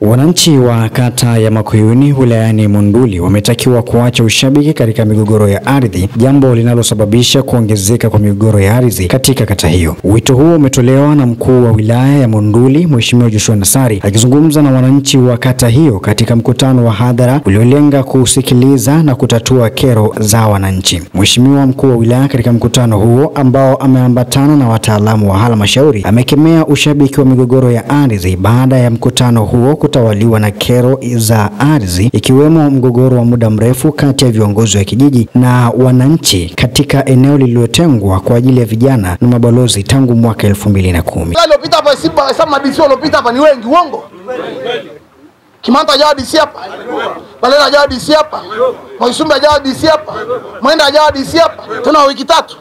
Wananchi wa kata ya Makuyuni wilayani Monduli wametakiwa kuacha ushabiki katika migogoro ya ardhi, jambo linalosababisha kuongezeka kwa migogoro ya ardhi katika kata hiyo. Wito huo umetolewa na mkuu wa wilaya ya Monduli Mheshimiwa Joshua Nassari akizungumza na wananchi wa kata hiyo katika mkutano wa hadhara uliolenga kusikiliza na kutatua kero za wananchi. Mheshimiwa mkuu wa wilaya katika mkutano huo ambao ameambatana na wataalamu wa halmashauri amekemea ushabiki wa migogoro ya ardhi baada ya mkutano huo kutawaliwa na kero za ardhi ikiwemo mgogoro wa muda mrefu kati ya viongozi wa kijiji na wananchi katika eneo lililotengwa kwa ajili ya vijana na mabalozi tangu mwaka elfu mbili na kumi. Waliopita hapa si hesabu madisi waliopita hapa ni wengi, uongo. Kimanta hajawa DC hapa, Balela hajawa DC hapa, Mwaisumbe hajawa DC hapa, Mwenda hajawa DC hapa, tena wa wiki tatu,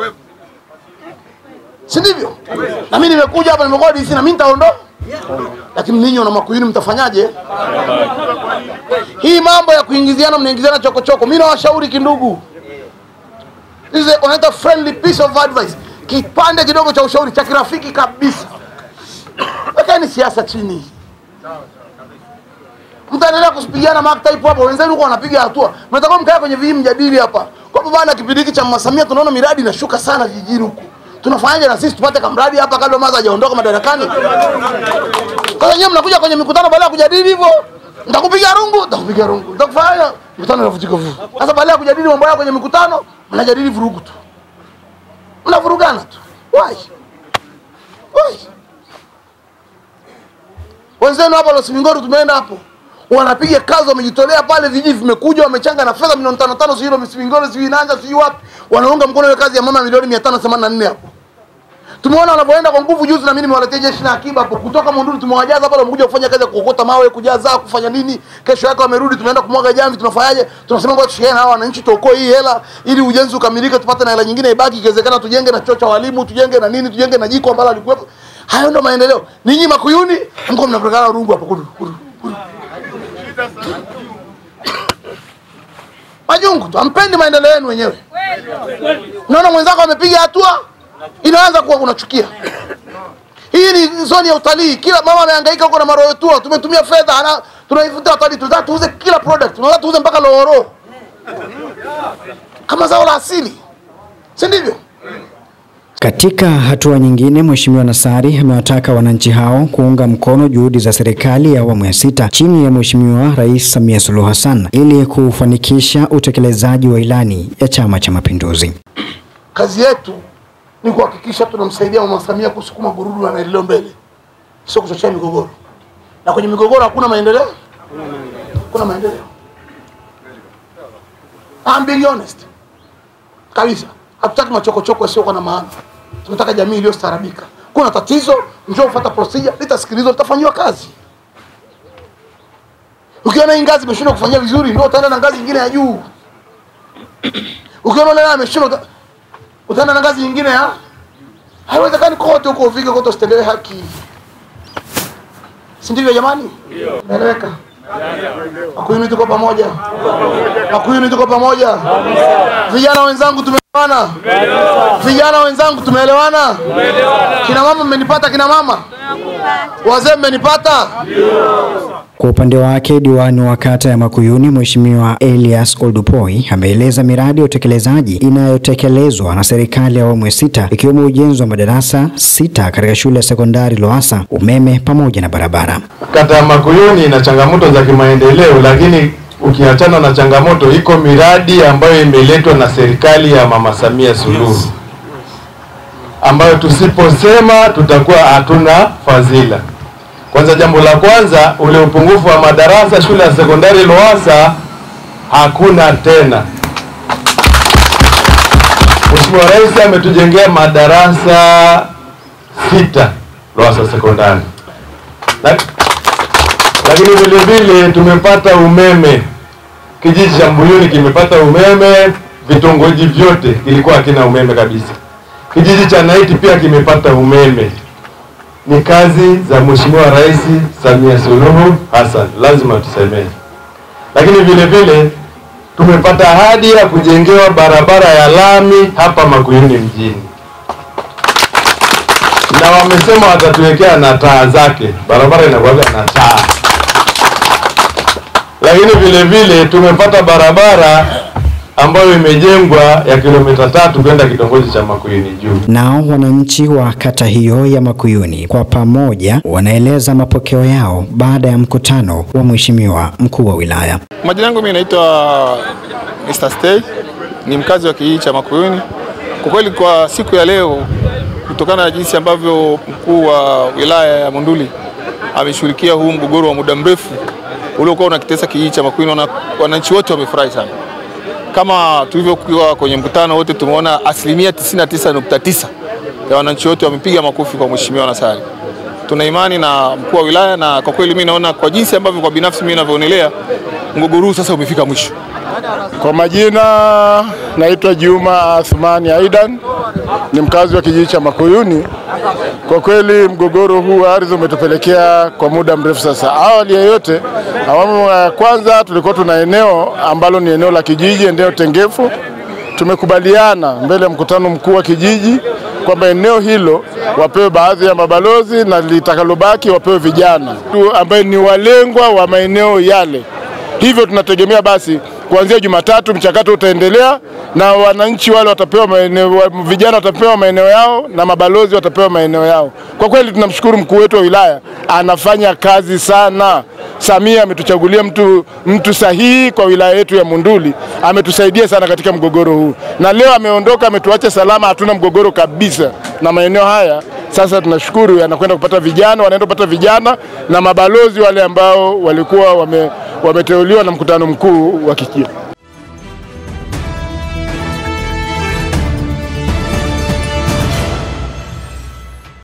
si ndivyo? Na mimi nimekuja hapa, nimekuwa DC na mimi nitaondoa, lakini ninyi wana Makuyuni mtafanyaje? Hii mambo ya kuingiziana, mnaingiziana chokochoko, mimi nawashauri kindugu, this is a wanaita friendly piece of advice, kipande kidogo cha ushauri cha kirafiki kabisa. Wekeni siasa chini, mtaendelea kusipigiana mark type hapo, wenzenu huko wanapiga hatua, mnatakiwa mkae kwenye vijiji mjadili hapa kwamba bana, kipindi hiki cha Mama Samia tunaona miradi inashuka sana vijijini huku, tunafanyaje na sisi tupate kamradi hapa kabla Maza hajaondoka madarakani? Sasa nyewe mnakuja kwenye mikutano baada ya kujadili hivyo, nitakupiga rungu, nitakupiga rungu, nitakufanya mikutano inavutika vuvu. Sasa baada ya kujadili mambo yao kwenye mikutano, mnajadili vurugu tu, mnavurugana tu. Why? Why? Wenzenu hapa Los Mingoro tumeenda hapo, wanapiga kazi, wamejitolea pale, vijiji vimekuja, wamechanga na fedha milioni tano tano, sijui Los Mingoro, sijui Nanja, sijui wapi, wanaunga mkono ile kazi ya mama milioni mia tano themanini na nne hapo. Tumeona wanavyoenda kwa nguvu. Juzi na mimi nimewaletea jeshi la akiba hapo kutoka Monduli, tumewajaza pale, wamekuja kufanya kazi ya kuokota mawe, kujaza, kufanya nini. Kesho yake wamerudi, tunaenda kumwaga jamvi. Tunafanyaje? Tunasema ngoja tushirikiane na hawa wananchi, tuokoe hii hela ili ujenzi ukamilike, tupate na hela nyingine ibaki, ikiwezekana tujenge na chuo cha walimu, tujenge na nini, tujenge na jiko ambalo alikuwepo. Hayo ndo maendeleo. Ninyi Makuyuni mko mnapelekana rungu hapo kudu kudu kudu. Majungu tu, ampendi maendeleo yenu wenyewe. Unaona mwenzako amepiga hatua, inaanza kuwa unachukia. Hii ni zoni ya utalii. Kila mama amehangaika huko na maroyo tour, tumetumia fedha, ana tunaivutia watalii, tunataka tuuze kila product, tunataka tuuze mpaka lohoro kama zao la asili, si ndivyo? Katika hatua nyingine, Mheshimiwa Nassari amewataka wananchi hao kuunga mkono juhudi za serikali ya awamu ya sita chini ya Mheshimiwa Rais Samia Suluhu Hassan ili kufanikisha utekelezaji wa ilani ya Chama cha Mapinduzi. Kazi yetu ni kuhakikisha tunamsaidia Mama Samia kusukuma gurudumu la maendeleo mbele, sio kuchochea migogoro. Na kwenye migogoro hakuna maendeleo, hakuna maendeleo. I'm being honest kabisa. Hatutaki machokochoko yasiokuwa na maana, tunataka jamii iliyostaarabika. Kuna tatizo, njoo ufuata procedure, litasikilizwa, litafanyiwa kazi. Ukiona hii ngazi imeshindwa kufanyia vizuri, ndio utaenda na ngazi nyingine ya juu. Ukiona leo ameshindwa, uta- utaenda na ngazi nyingine ya haiwezekani kote huko ufike kote usitendewe haki, si ndivyo jamani? Naeleweka? Makuyuni tuko pamoja, Makuyuni tuko pamoja. Vijana wenzangu tumeelewana, vijana wenzangu tumeelewana. Kina mama mmenipata, kina mama wazee mmenipata. Kwa upande wake diwani wa kata ya Makuyuni Mheshimiwa Elias Oldupoi ameeleza miradi ya utekelezaji inayotekelezwa na serikali ya awamu ya sita ikiwemo ujenzi wa madarasa sita katika shule ya sekondari Loasa, umeme pamoja na barabara. Kata ya Makuyuni ina changamoto za kimaendeleo, lakini ukiachana na changamoto, iko miradi ambayo imeletwa na serikali ya Mama Samia Suluhu ambayo tusiposema tutakuwa hatuna fadhila. Kwanza, jambo la kwanza, ule upungufu wa madarasa shule ya sekondari Loasa hakuna tena. Mheshimiwa Rais ametujengea madarasa sita Loasa sekondari Lak- lakini vile vile tumepata umeme. Kijiji cha Mbuyuni kimepata umeme, vitongoji vyote kilikuwa hakina umeme kabisa. Kijiji cha Naiti pia kimepata umeme. Ni kazi za Mheshimiwa Rais Samia Suluhu Hassan, lazima tusemee. Lakini vile vile tumepata ahadi ya kujengewa barabara ya lami hapa Makuyuni mjini na wamesema watatuwekea na taa zake, barabara inakuwaga na taa. lakini vile vile tumepata barabara ambayo imejengwa ya kilomita tatu kwenda kitongoji cha Makueni juu. Nao wananchi wa kata hiyo ya Makuyuni kwa pamoja wanaeleza mapokeo yao baada ya mkutano wa mheshimiwa mkuu wa wilaya. Majina yangu mimi naitwa Mr. Stay, ni mkazi wa kijiji cha Makuyuni. Kwa kweli kwa siku ya leo, kutokana na jinsi ambavyo mkuu wa wilaya ya Monduli ameshughulikia huu mgogoro wa muda mrefu uliokuwa unakitesa kijiji cha Makuyuni, wana- wananchi wote wamefurahi sana. Kama tulivyokuwa kwenye mkutano wote, tumeona asilimia 99.9 ya wananchi wote wamepiga makofi kwa mheshimiwa Nassari. Tuna imani na mkuu wa wilaya, na kwa kweli mimi naona kwa jinsi ambavyo kwa binafsi mimi ninavyoonelea mgogoro huu sasa umefika mwisho. Kwa majina naitwa Juma Athmani Aidan, ni mkazi wa kijiji cha Makuyuni. Kwa kweli mgogoro huu wa ardhi umetupelekea kwa muda mrefu sasa. Awali ya yote, awamu ya kwanza tulikuwa tuna eneo ambalo ni eneo la kijiji, eneo tengefu. Tumekubaliana mbele ya mkutano mkuu wa kijiji kwamba eneo hilo wapewe baadhi ya mabalozi na litakalobaki wapewe vijana tu ambaye ni walengwa wa maeneo yale. Hivyo tunategemea basi kuanzia Jumatatu mchakato utaendelea na wananchi wale watapewa maeneo, wa- vijana watapewa maeneo yao na mabalozi watapewa maeneo yao. Kwa kweli tunamshukuru mkuu wetu wa wilaya, anafanya kazi sana. Samia ametuchagulia mtu, mtu sahihi kwa wilaya yetu ya Monduli, ametusaidia sana katika mgogoro huu, na leo ameondoka, ametuacha salama, hatuna mgogoro kabisa na maeneo haya. Sasa tunashukuru anakwenda kupata vijana, wanaenda kupata vijana na mabalozi wale ambao walikuwa wame, wameteuliwa na mkutano mkuu wa kijiji.